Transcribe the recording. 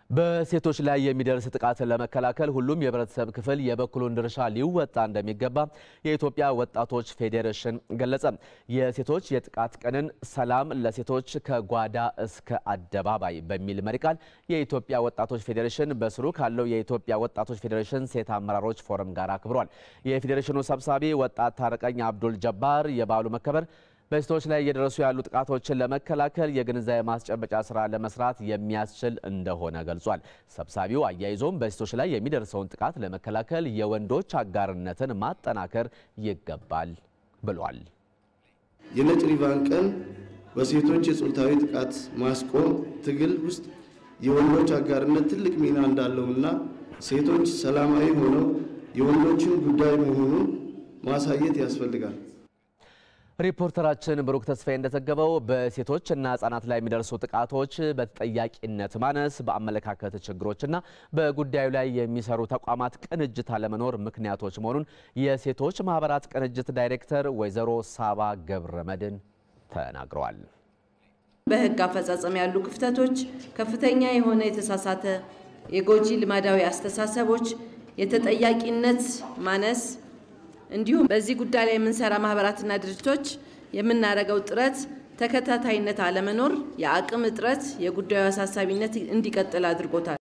በሴቶች ላይ የሚደርስ ጥቃትን ለመከላከል ሁሉም የህብረተሰብ ክፍል የበኩሉን ድርሻ ሊወጣ እንደሚገባ የኢትዮጵያ ወጣቶች ፌዴሬሽን ገለጸ። የሴቶች የጥቃት ቀንን ሰላም ለሴቶች ከጓዳ እስከ አደባባይ በሚል መሪ ቃል የኢትዮጵያ ወጣቶች ፌዴሬሽን በስሩ ካለው የኢትዮጵያ ወጣቶች ፌዴሬሽን ሴት አመራሮች ፎረም ጋር አክብሯል። የፌዴሬሽኑ ሰብሳቢ ወጣት ታረቀኝ አብዱል ጀባር የበዓሉ መከበር በሴቶች ላይ እየደረሱ ያሉ ጥቃቶችን ለመከላከል የግንዛቤ ማስጨበጫ ስራ ለመስራት የሚያስችል እንደሆነ ገልጿል። ሰብሳቢው አያይዞም በሴቶች ላይ የሚደርሰውን ጥቃት ለመከላከል የወንዶች አጋርነትን ማጠናከር ይገባል ብሏል። የነጭ ሪቫን ቀን በሴቶች የጾታዊ ጥቃት ማስቆም ትግል ውስጥ የወንዶች አጋርነት ትልቅ ሚና እንዳለውና ሴቶች ሰላማዊ ሆነው የወንዶችን ጉዳይ መሆኑን ማሳየት ያስፈልጋል። ሪፖርተራችን ብሩክ ተስፋዬ እንደዘገበው በሴቶች እና ህጻናት ላይ የሚደርሱ ጥቃቶች በተጠያቂነት ማነስ፣ በአመለካከት ችግሮችና በጉዳዩ ላይ የሚሰሩ ተቋማት ቅንጅት አለመኖር ምክንያቶች መሆኑን የሴቶች ማህበራት ቅንጅት ዳይሬክተር ወይዘሮ ሳባ ገብረ መድን ተናግረዋል። በህግ አፈጻጸም ያሉ ክፍተቶች፣ ከፍተኛ የሆነ የተሳሳተ የጎጂ ልማዳዊ አስተሳሰቦች፣ የተጠያቂነት ማነስ እንዲሁም በዚህ ጉዳይ ላይ የምንሰራ ማህበራትና ድርጅቶች የምናደርገው ጥረት ተከታታይነት አለመኖር፣ የአቅም እጥረት የጉዳዩ አሳሳቢነት እንዲቀጥል አድርጎታል።